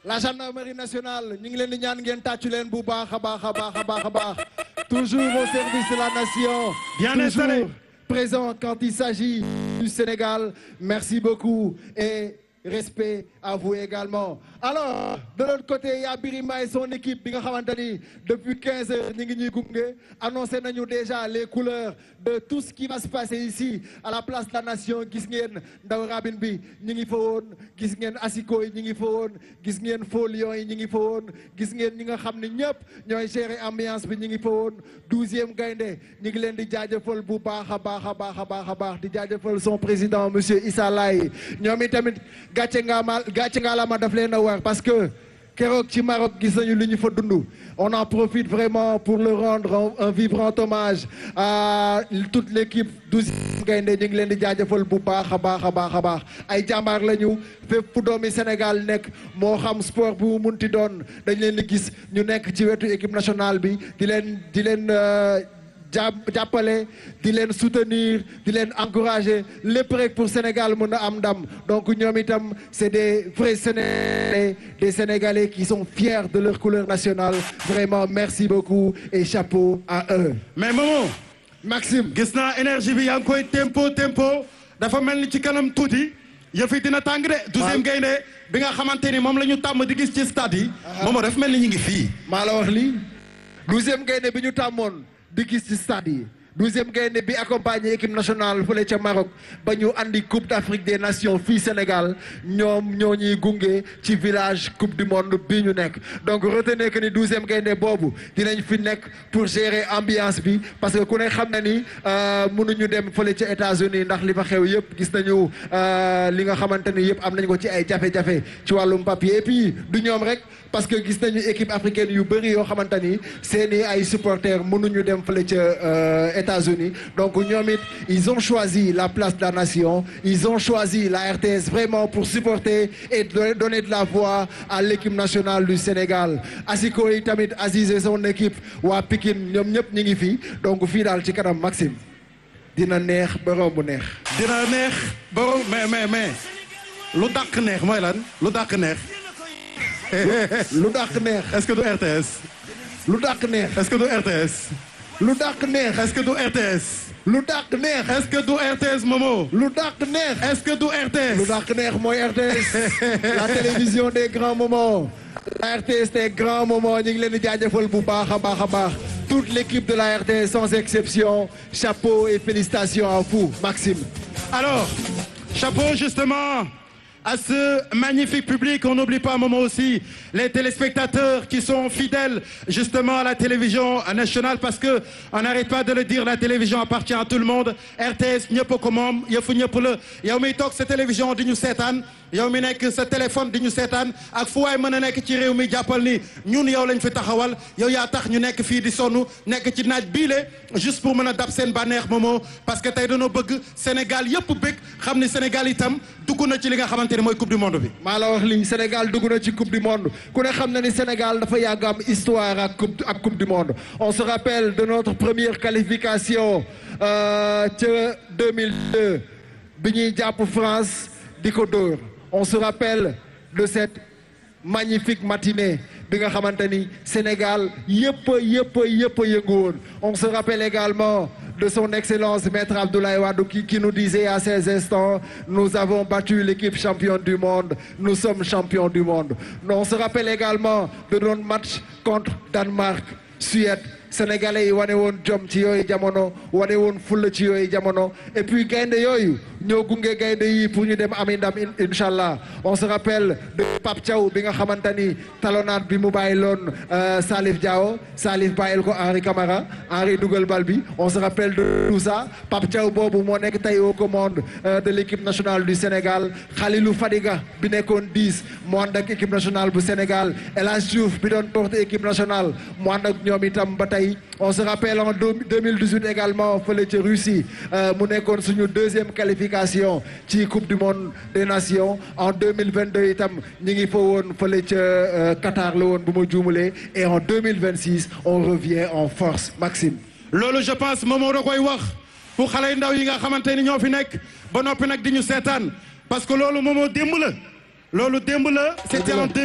la gendarmerie nationale ñu ngi leen di ñaan ngeen tàccu leen bu baax a baax a baax a baax a baax toujours au service de la nation Bien installé. toujours présent quand il s'agit du Sénégal merci beaucoup et respect à vous également alors de l'autre côté il y a Birima et son équipe bi nga xamante ni depuis 15 heures ñi ngi ñuy gunge annoncé nañu déjà les couleurs de tout ce qui va se passer ici à la place de la nation gis ngeen ndaw rabin bi ñi ngi fa woon gis ngeen asiko yi ñi ngi fa woon gis ngeen faux lions yi ñi ngi fa woon gis ngeen ñi nga xam ne ñëpp ñooy gérer ambiance bi ñi ngi fa woon douzième gaynde ñi ngi leen di jaajëfal bu baax a baax a baax a baax a baax di jaajëfal son président monsieur Issa Laye ñoom itamit gàcce nga ma gàcce nga la ma daf leen a war parce que keroog ci Maroc gis nañu li ñu fa dund on en profite vraiment pour le rendre un, un vibrant hommage à toute l'équipe douzième gaynde ñu ngi leen di jaajëfal bu baax a baax a baax a baax ay jàmbaar lañu fépp fu doomi Sénégal nekk moo xam sport bu mu munti doon dañ leen di gis ñu nekk ci wetu équipe nationale bi di leen di leen jàpp jàppale di leen soutenir di leen encourager lépp rek pour Sénégal mën a am ndam donc ñoom itam c'est des vrais Sénégalais des Sénégalais qui sont fiers de leur couleur nationale vraiment merci beaucoup et chapeau à eux. mais Momo Maxime. gis naa énergie bi yaa ngi koy tempo tempo dafa mel ni ci kanam tuuti yëf yi dina tàng de. douzième gaynde bi nga xamante ni moom la ñu tàmm di gis ci stade yi. Momo dafa mel ni ñu ngi fii. maa la wax lii douzième gaynde bi ñu tàmmoon di gis ci stade yi douzième gaynde bi accompagné équipe nationale fële ca Maroc ba ñu andi coupe d'Afrique des nations fii Sénégal ñoom ñoo ñuy gunge ci village coupe du monde bii ñu nekk donc retenez que ni douzième gaynde boobu dinañ fi nekk pour gérer ambiance bi parce que ku ne xam na ni mënuñu dem fële ca États-Unis ndax li fa xew yëpp gis nañu li nga xamante ni yëpp am nañ ko ci ay jafe-jafe ci wàllum papier et puis du ñoom rek parce que gis nañu équipe africaine yu bëri yoo xamante ni seeni ay supporters mënuñu dem fële ca États-Unis donc ñoom it ils ont choisi la place de la nation ils ont choisi la RTS vraiment pour supporter et donner de la voix à l'équipe nationale du Sénégal asiko yi tamit Aziz et son équipe waa Pikine ñoom ñëpp ñi ngi fi donc fii daal ci kanam Maxime dina neex ba romb neex dina neex borom mais mais mais lu dàq neex mooy lan lu dàq neex. lu dàq neex est-ce que du RTS. lu dàq neex est-ce que du RTS. lu dàq neex est-ce que du RTS. lu dàq neex est-ce que du RTS Momo. lu dàq neex est-ce que du RTS. lu dàq neex mooy RTS la télévision des grands moments la RTS des grands moments ñu ngi leen di jaajëfal bu baax a baax a baax toute l'équipe de la RTS sans exception chapeau et félicitations à vous Maxime Alors, chapeau justement à ce magnifique public. On n'oublie pas un moment aussi les téléspectateurs qui sont fidèles justement à la télévision nationale parce que on n'arrête pas de le dire, la télévision appartient à tout le monde. RTS ñëpp ko moom yëfu ñëpp la yow miy toog sa télévision di ñu seetaan yow mi nekk sa téléphone di ñu seetaan ak fu waay mën a nekk ci réew mi jàppal ni ñun yow lañ fi taxawal yow yaa tax ñu nekk fii di sonn nekk ci naaj biile juste pour mën a dab seen bànneex moomoo parce que tey dañoo bëgg Sénégal yëpp bëgg xam ni Sénégal itam dugg na ci li nga xamante ne mooy coupe du monde bi. maa la wax lii Sénégal dugg na ci coupe du monde ku ne xam na ni Sénégal dafa yàgg am histoire ak coupe ak coupe du monde on se rappelle de notre première qualification ca 2002 bi ñuy jàpp France di ko dóor on se rappelle de cette magnifique matinée bi nga xamante ni Sénégal yëpp yëpp yëpp a yëngu woon on se rappelle également de son excellence maître Abdoulaye Wade qui, qui nous disait à ces instants nous avons battu l'équipe championne du monde nous sommes champions du monde on se rappelle également de notre match contre Danemark Suède sénégalais yi wane woon jom ci yooyu jamono wane woon fulla ci yooyu jamono et puis gaynde yooyu ñoo gunge gaynde yi pour ñu dem ami ndam incha allah on se rappelle de Pape Thiaw bi nga xamante ni talonnade bi mu bàyyi loon Salif Diao Salif bàyyil ko Henri Camara Henri dugal bal bi on se rappelle de tout ça Pape Thiaw boobu moo nekk tey aux commandes de l'équipe nationale du Sénégal Khalilou Fadiga bi nekkoon 10 mu ànd ak équipe nationale bu Sénégal El Hadj Diouf bi doon porter équipe nationale mu ànd ak ñoom itam ba tey on se rappelle en 2018 également fële ca Russie mu nekkoon suñu deuxième qualification ci coupe du monde des nations en 2022 itam ñi ngi fa woon fële ca Qatar la woon bu ma juumulee et en 2026 on revient en force Maxime. loolu je pense Momo da koy wax pour xale yu ndaw yi nga xamante ni ñoo fi nekk ba noppi nag di ñu seetaan parce que loolu Momo démb la loolu démb la c'était en